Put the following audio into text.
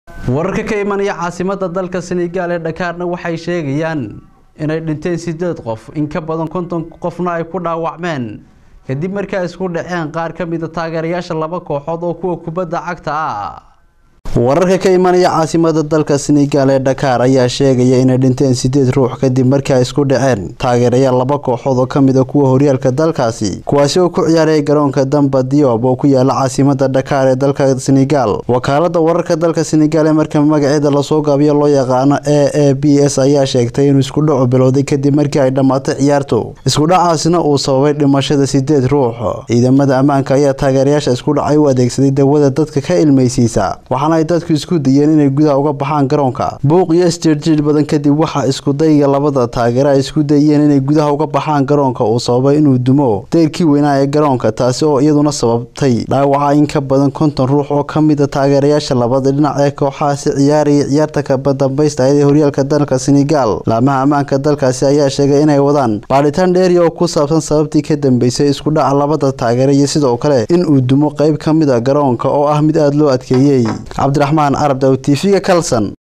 wararka ka imanaya caasimada dalka senegaal ee dhakaarna waxay sheegayaan inay dhinteen sideed qof in ka badan konton qofna ay ku dhaawacmeen kadib markii ay isku dhaceen qaar ka mida taageerayaasha laba kooxood oo kuwa kubadda cagta ah wararka ka imanaya caasimada dalka senegaal ee dhakaar ayaa sheegaya inay dhinteen sideed ruux kadib markii ay isku dhaceen taageerayaal laba kooxood oo ka mid a kuwa horyaalka dalkaasi kuwaasi oo ku ciyaaraya garoonka damba diob oo ku yaala caasimada dhakaar ee dalka senegaal wakaalada wararka dalka senegaal ee marka magaceeda lasoo gaabiyo loo yaqaano a a b s ayaa sheegtay inuu isku dhacu bilowday kadib markii ay dhammaatay ciyaartu iskudhacaasina uu sababay dhimashada sideed ruux ciidamada ammaanka ayaa taageerayaasha isku dhacay u adeegsaday dawada dadka ka ilmaysiisa waxaana ay dadku isku dayeen inay gudaha uga baxaan garoonka buuq iyo isjiirjiir badan kadib waxaa iskudayga labada taageera ay isku dayeen inay gudaha uga baxaan garoonka uu sababay inuu dumo deyrkii weynaa ee garoonka taasi oo iyaduna sababtay dhaawaca in ka badan konton ruux oo ka mid a taageerayaasha labada dhinac ee kooxahaasi ciyaaraya ciyaarta kabadambaysta ee horyaalka dalka senegaal laamaha ammaanka dalkaasi ayaa sheegay inay wadaan baadhitaan dheeri oo ku saabsan sababtii ka dambeysay iskudhaca labada taageera iyo sidoo kale in uu dumo qayb ka mid a garoonka oo ah mid aada loo adkeeyey cabdiraxmaan carab daw tv-ga kalson